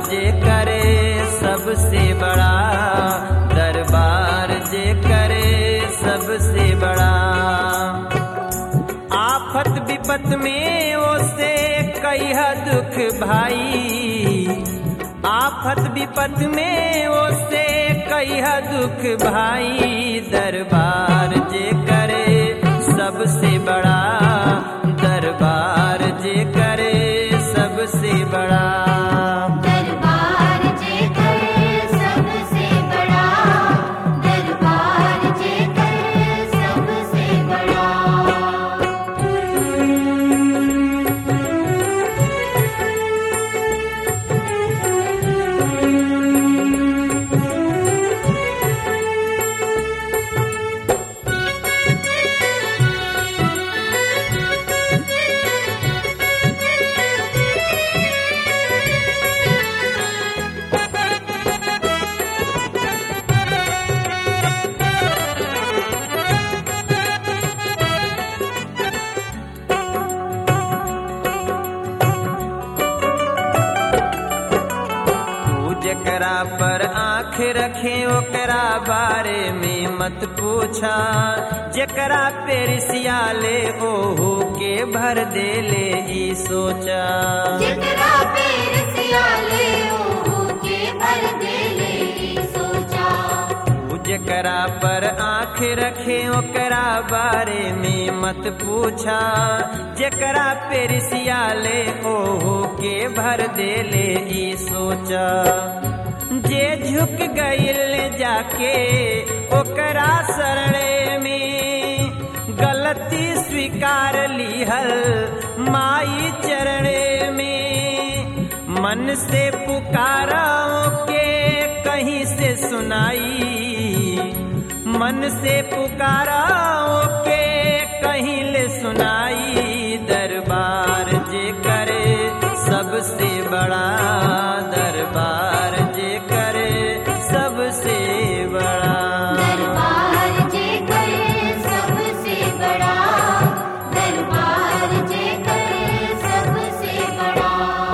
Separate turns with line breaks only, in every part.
जे करे सबसे बड़ा दरबार जे करे सबसे बड़ा आफत विपत में ओसे कई दुख भाई आफत विपत में ओसे कई दुख भाई दरबार जे करे सबसे बड़ा दरबार जे करे सबसे बड़ा
दरबार जे करे सबसे बड़ा दरबार जे करे सबसे बड़ा
तू जकरा पर आँख रखे ओकरा बारे में मत पूछा जकरा पे रिसियाले ओहू के भर दे ले ई सोचा
जितना पेर सियाले ओहो के भर दे ले ई सोचा
तू जकरा पर आँख रखे ओकरा बारे में मत पूछा जकरा पे रिसियाले ओहू के भर दे ले ई सोचा जे झुक गईल जाके ओकरा शरणे में गलती स्वीकार लीहल माई चरणे में मन से पुकाराओ के कहीं से सुनाई मन से पुकाराओ के कहीं ले सुनाई दरबार जे करे सबसे बड़ा दरबार जे करे सबसे बड़ा
दरबार जे करे सबसे बड़ा दरबार जे करे सबसे बड़ा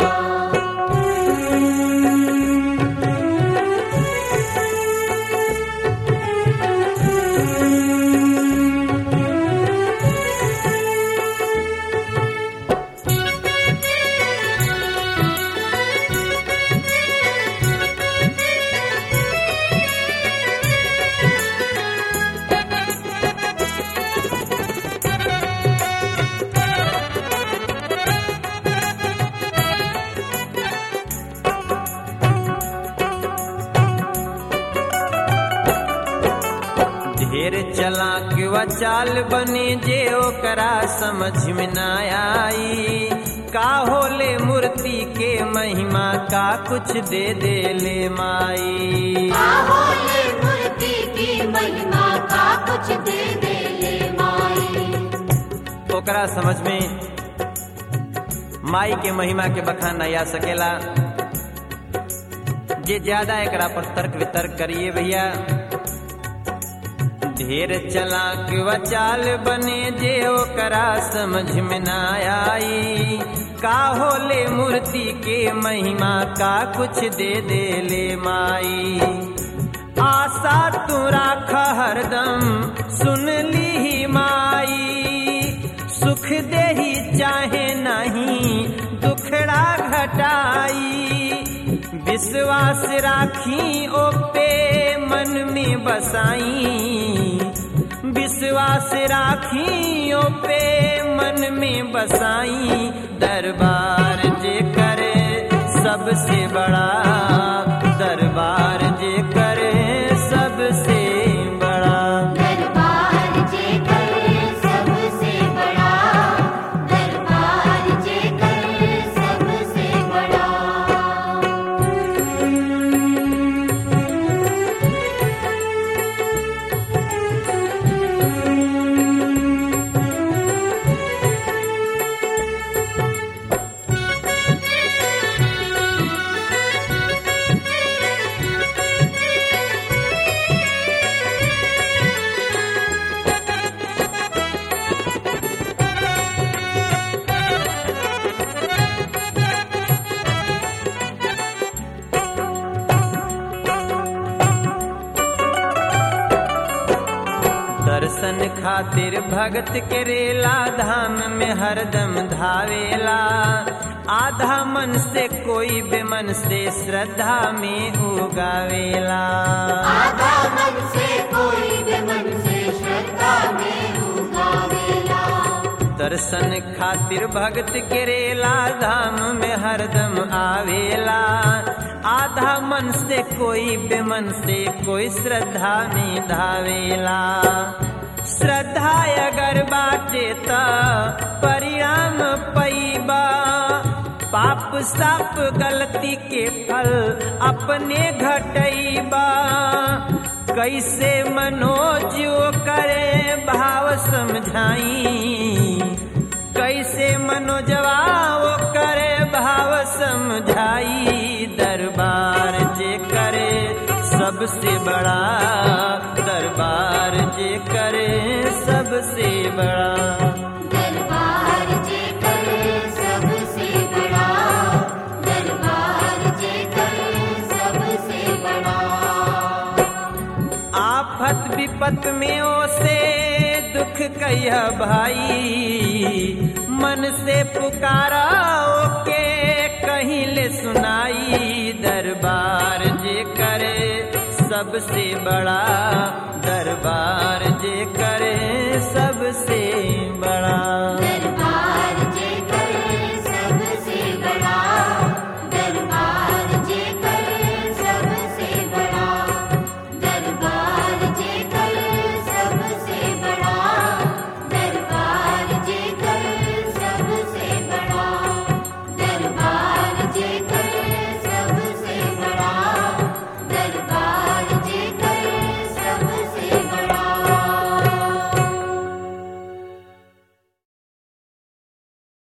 ढेर चलाक व चाल बने जे ओकरा समझ में ना आई का होले मूर्ति के महिमा का कुछ दे दे ले माई
आहोले मूर्ति की महिमा का कुछ दे दे ले माई
ओकरा समझ में माई के महिमा के बखान नहीं आ सकेला जे ज्यादा एकरा पर तर्क वितर्क करिए भैया ढेर चलाक व चाल बने जे ओकरा समझ में ना आई का होले मूर्ति के महिमा का कुछ दे दे ले माई आशा तू राख हरदम सुन ली ही माई सुख दे ही चाहे नहीं दुखड़ा घटाई विश्वास राखी ओ पे मन में बसाई विश्वास राखी ओ पे मन में बसाई दरबार जे करे सबसे बड़ा दरबार जे करे सबसे बड़ा
दरबार जे करे सबसे बड़ा दरबार जे करे सबसे बड़ा
ढेर खातिर भगत के रेला धाम में हरदम धावेला आधा मन से कोई बेमन से श्रद्धा में उगावेला
आधा मन से कोई बेमन से श्रद्धा में उगावेला
दर्शन खातिर भगत के रेला धाम में हरदम आवेला आधा मन से कोई बेमन से कोई श्रद्धा में धावेला श्रद्धा अगर बाटे त परिणाम पैबा पाप साप गलती के फल अपने घटैबा कैसे मनोज करे भाव समझाई कैसे मनोजवा करे भाव समझाई दरबार जे करे सबसे बड़ा दरबार जे करे सबसे बड़ा
दरबार जे कर सबसे बड़ा दरबार जे कर सबसे बड़ा
आफत विपत में ओसे दुख कह भाई मन से पुकारा ओके कहीं ले सुनाई दरबार जे करे सबसे बड़ा दरबार जे करे